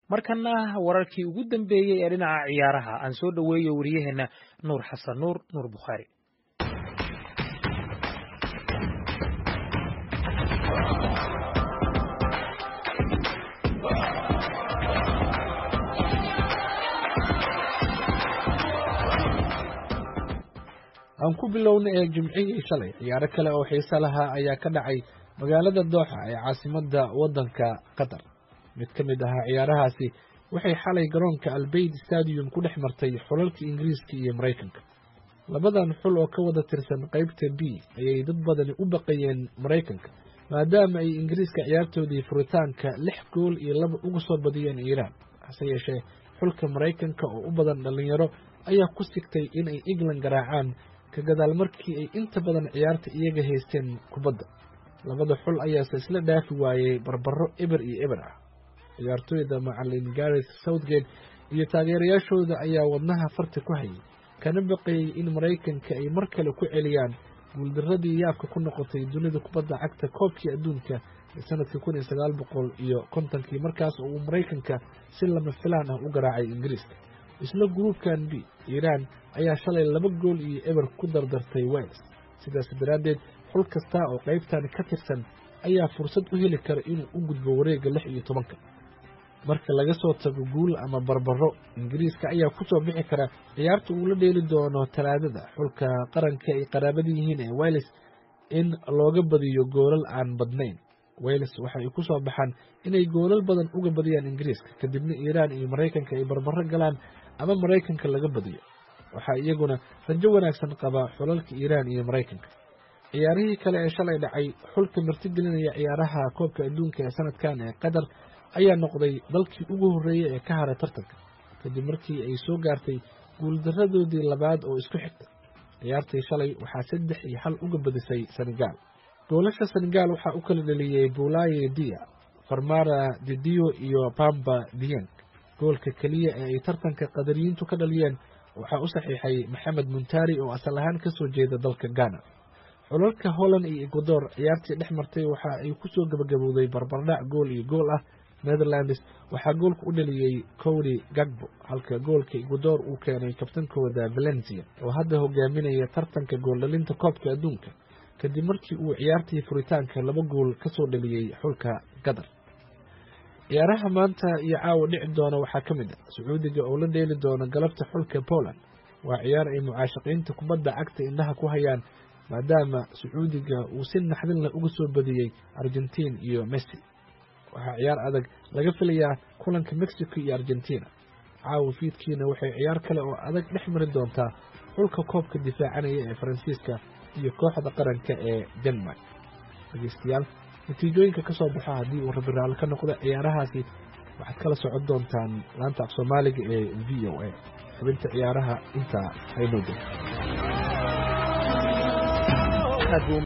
markana wararkii ugu dambeeyey ee dhinaca ciyaaraha aan soo dhoweeyo wariyaheenna nuur xasan nuur nuur bukhaari aan ku bilowna ee jimcihii shalay ciyaaro kale oo xiise lahaa ayaa ka dhacay magaalada dooxa ee caasimadda waddanka qatar mid ka mid ahaa ciyaarahaasi waxay xalay garoonka albayd stadium ku dhex martay xulalka ingiriiska iyo maraykanka labadan xul oo ka wada tirsan qaybta b ayay dad badani u baqayeen maraykanka maadaama ay ingiriiska ciyaartoodii furitaanka lix gool iyo laba uga soo badiyeen iiraan hase yeeshee xulka maraykanka oo u badan dhallinyaro ayaa ku sigtay inay england garaacaan ka gadaal markii ay inta badan ciyaarta iyaga haysteen kubadda labada xul ayaase isla dhaafi waayey barbaro eber iyo eber ah ciyaartooyda macalin gareth southgate iyo taageerayaashooda ayaa wadnaha farta ku hayay kana baqayey in maraykanka ay mar kale ku celiyaan guuldaradii yaabka ku noqotay dunida kubadda cagta koobkii adduunka ee sanadkii kun iyo sagaal boqol iyo kontonkii markaas oo uu maraykanka si lama filaan ah u garaacay ingiriiska isla gruubkan b iiraan ayaa shalay laba gool iyo eber ku dardartay wales sidaas daraaddeed xul kasta oo qaybtan ka tirsan ayaa fursad u heli kara inuu u gudbo wareegga lix iyo tobanka marka laga soo tago guul ama barbaro ingiriiska ayaa ku soo bixi kara ciyaarta uu la dheeli doono talaadada xulka qaranka ay qaraabada yihiin ee wales in looga badiyo goolal aan badnayn wales waxa ay ku soo baxaan inay goolal badan uga badiyaan ingiriiska kadibna iiraan iyo maraykanka ay barbaro galaan ama maraykanka laga badiyo waxaa iyaguna rajo wanaagsan qabaa xulalka iiraan iyo maraykanka ciyaarihii kale ee shalay dhacay xulka martigelinaya ciyaaraha koobka adduunka ee sanadkan ee qatar ayaa noqday dalkii ugu horreeyey ee ka haray tartanka kadib markii ay soo gaartay guuldaradoodii labaad oo isku xigta ciyaartii shalay waxaa saddex iyo hal uga badisay senegaal goolasha senegaal waxaa u kala dheliyey bulaye dia farmara didio iyo bamba dieng goolka keliya ee ay tartanka qadariyiintu ka dhaliyeen waxaa u saxiixay maxamed muntari oo asal ahaan ka soo jeeda dalka ghana xulalka holland iyo ecuador ciyaartii dhex martay waxa ay ku soo gabagabowday barbardhac gool iyo gool ah netherlands waxaa goolka u dhaliyey cody gagbo halka goolka ecuador uu keenay kabtankooda valencia oo hadda hogaaminaya tartanka gooldhalinta koobka adduunka kadib markii uu ciyaartii furitaanka laba gool ka soo dhaliyey xulka qatar ciyaaraha maanta iyo caawa dhici doona waxaa ka mid ah sacuudiga oo la dheeli doona galabta xulka poland waa ciyaar ay mucaashaqiinta kubadda cagta indhaha ku hayaan maadaama sacuudiga uu si naxdin leh uga soo badiyey argentiin iyo messi waxaa ciyaar adag laga filayaa kulanka mexico iyo argentina caawa fiidkiina waxay ciyaar kale oo adag dhex mari doontaa xulka koobka difaacanaya ee faransiiska iyo kooxda qaranka ee denmark dhegeystayaal natiijooyinka ka soo baxo haddii uu rabi raalli ka noqdo ciyaarahaasi waxaad kala socon doontaan laanta af soomaaliga ee v o a xubinta ciyaaraha intaa haynoo